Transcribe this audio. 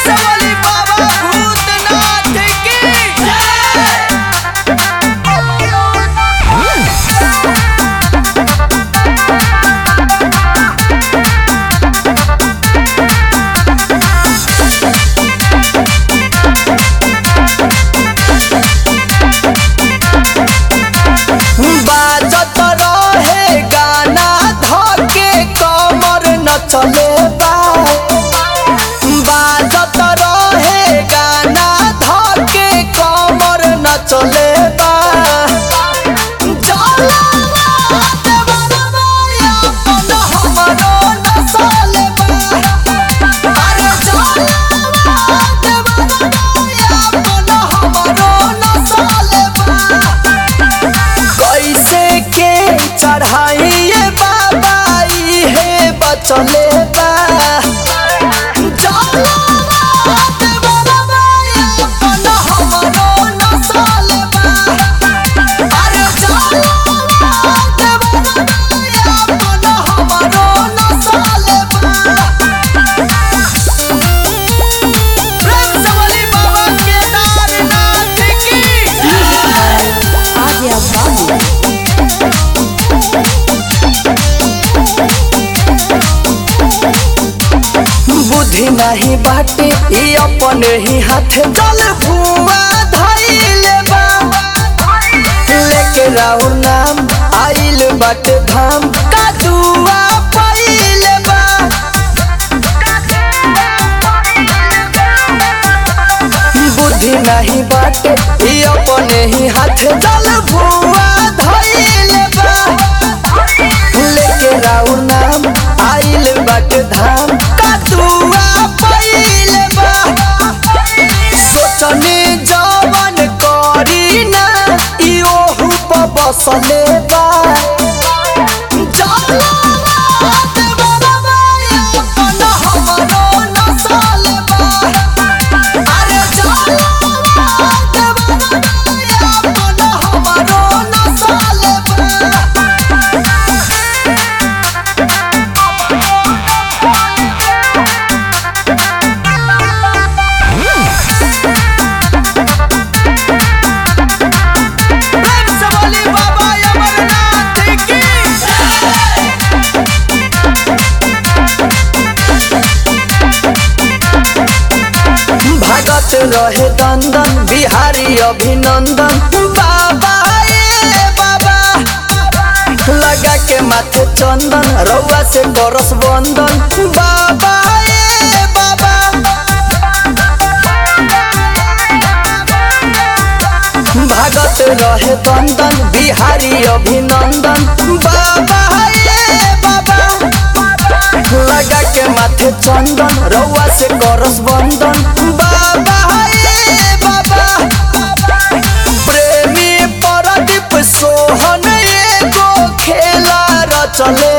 सवाली बाबा भूतनाथ की बाजत रहे गाना धके कमर न चले बा बाजत रहे गाना धके कमर न चले बा जलवा देवरवा अपन हमरो न चले बा अरे जलवा देवरवा अपन हमरो न चले बा कैसे के चढ़ाइए बाबा हे बचले बा जलवा देवरवा अपन हमरो नसल बा अरे जलवा देवरवा अपन हमरो नसल बा प्रेम से बोली बाबा केदारनाथ की Águia Vale. बुद्धि नहीं बाटे ई अपने ही हाथ जल भुआ धैले बा लेके राउर नाम आइल बाटे धाम कादुआ पइले बा बुद्धि नहीं बाटे ई अपने ही हाथ जल भुआ धैले बा लेके राउर नाम आइल बाटे धाम कादुआ पइले बा सोचने जवन करी ना ई ओहु प बसले बा जलवा देवरवा अपन हमरो नसल बा अरे जलवा देवरवा अपन हमरो नसल बा प्रेम से बोली बाबा अमरनाथ की भगत रहे दंदन बिहारी अभिनंदन बाबा ए बाबा लगा के माथे चंदन रउआ से करस बंदन बाबा ए बाबा भगत रहे दंदन बिहारी अभिनंदन बाबा ए बाबा लगा के माथे चंदन रउआ से करस बंदन बाबा ए बाबा प्रेमी परदीप सोहन एगो खेला रचले